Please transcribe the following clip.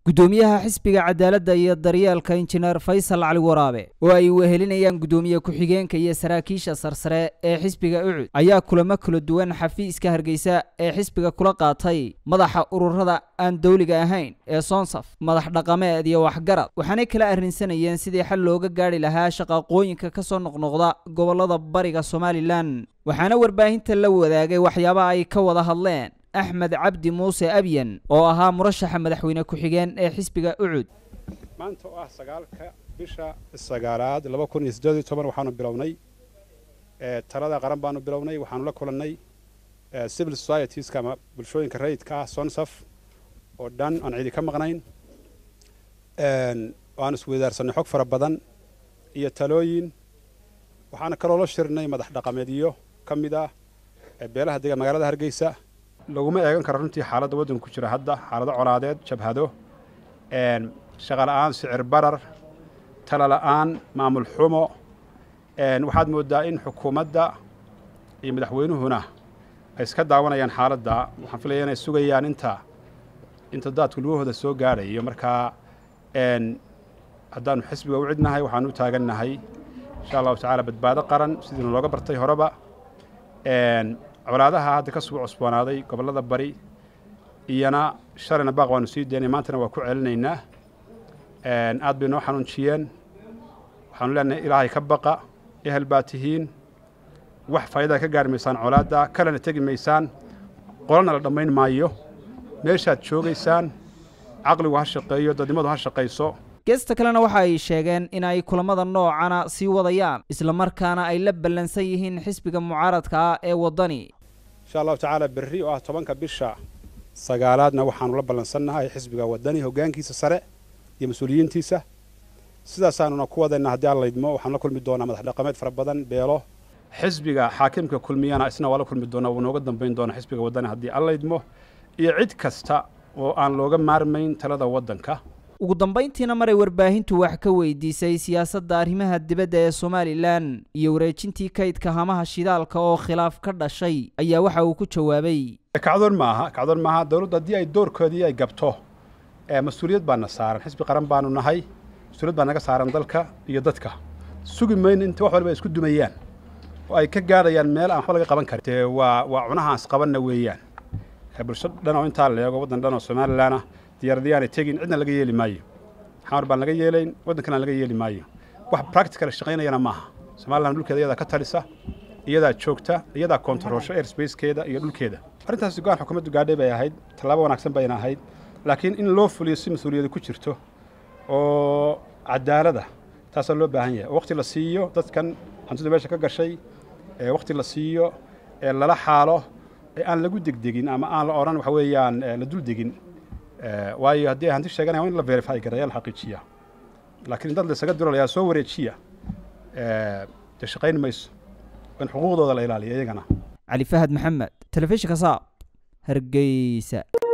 gudoomiyaha xisbiga cadaaladda iyo daryeelka injineer faysal cali waraabe oo ay wehelinayaan gudoomiye ku-xigeenka iyo saraakiisha sarsare ee xisbiga ucud ayaa kulamo kala duwan xafiiska hargeysa ee xisbiga kula qaatay madaxa ururada aan dowliga ahayn ee soonsaf madax dhaqameed iyo waxgarad waxaanay kala arrinsanayeen sidii xal looga gaadhi lahaa shaqaaqooyinka ka soo noqnoqda gobollada bariga somalilan waxaana warbaahinta la wadaagay waxyaaba ay ka wada hadleen axmed cabdi muuse abyan oo ahaa murashaxa madaxweyne ku-xigeen ee xisbiga ucud maanta oo ah sagaalka bisha sagaalaad laba kun iyo siddeed iyo toban waxaanu bilownay talada qaran baanu bilownay waxaanu la kulannay civil societieska ama bulshooyinka rayidka ah sonsaf oo dhan aan cidi ka maqnayn waanu isweydaarsanay xog fara badan iyo talooyin waxaana kaloo la shirnay madax dhaqameedyo ka mid ah beelaha dega magaalada hargeysa laguma eegan karo runtii xaaladda waddanka ku jira hadda xaalado colaadeed jabhado shaqa la'aan sicir barar tala la'aan maamul xumo waxaad mooddaa in xukuumadda iyo madaxweynuhuna ay iska daawanayaan xaaladda waxaan filaya inay sugayaan inta inta daadku lugahooda soo gaadhayo markaa haddaanu xisbiga u cidnahay waxaanu u taagannahay insha allahu tacaala badbaado qaran sidiina looga bartay horeba colaadaha hadda ka soo cusboonaaday gobollada bari iyana shalayna baaq waanu sii daynay maantana waa ku celinaynaa aad bay noo xanuunjiyeen waxaanu leenahay ilaahay ka baqa ehel baa tihiin wax faa'idaa ka gaari maysaan colaadda kalena tegi maysaan qolana la dhammayn maayo meeshaad joogaysaan caqligu ha shaqeeyo dadnimadu ha shaqayso geesta kalena waxa ay sheegeen in ay kulamada noocana sii wadayaan islamarkaana ay la ballansan yihiin xisbiga mucaaradka ah ee waddani insha allahu tacaala berri oo ah tobanka bisha sagaalaadna waxaanu la ballansannahay xisbiga waddani hoggaankiisa sare iyo mas-uuliyiintiisa sidaasaanuna ku wadaynaa haddii aan laydmo waxaanu la kulmi doonaa madax dhaqameed fara badan beelo xisbiga xaakimka kulmiyana isna waa la kulmi doonaa wuu nooga dambayn doonaa xisbiga waddani haddii aan laydmo iyo cid kasta oo aan looga maarmayn talada waddanka ugu dambayntiina maray warbaahintu wax ka weydiisay siyaasadda arrimaha dibadda ee somalilan iyo wareejintii kaydka hamaha shidaalka oo khilaaf ka dhashay ayaa waxa uu ku jawaabay kacdoon maaha kacdoon maaha dowladdu haddii ay doorkoodii ay gabto mas-uuliyad baana saaran xisbi qaran baanu nahay mas-uuliyad baa naga saaran dalka iyo dadka sugi mayno inta wax walba ay isku dumayaan oo ay ka gaadhayaan meel aan waxba laga qaban karin dee waa waa cunahaas qabanna weeyaan bulsho dhan oo intaa la eego waddan dhan oo somalilan ah diyaaradayaanay tegin cidna laga yeeli maayo xamar baan laga yeelayn waddankana laga yeeli maayo wax practical shaqaynayana maaha somalilan dhulkeeda iyadaa ka talisa iyadaa joogta iyadaa kontaroolsho airspacekeeda iyo dhulkeeda arrintaasi go-aan xukuumaddu gaadhay bay ahayd tallaabo wanaagsan bayna ahayd laakiin in loo fuliyo si mas-uuliyada ku jirto oo cadaalada taasaa loo baahan yahay oo waqti la siiyo dadkan hantidu meesha ka gashay waqti la siiyo ee lala xaalo ee aan lagu degdegin ama aan la odhan waxa weeyaan la dul degin waayo haddii ay hanti sheeganaya in la verify garaya la xaqiijiya laakiin dad laysaga dirolayaa soo wareejiya dee shaqayn mayso in xuquuqdooda la ilaaliyo iyagana cali fahad maxamed telefishinka saab hargeysa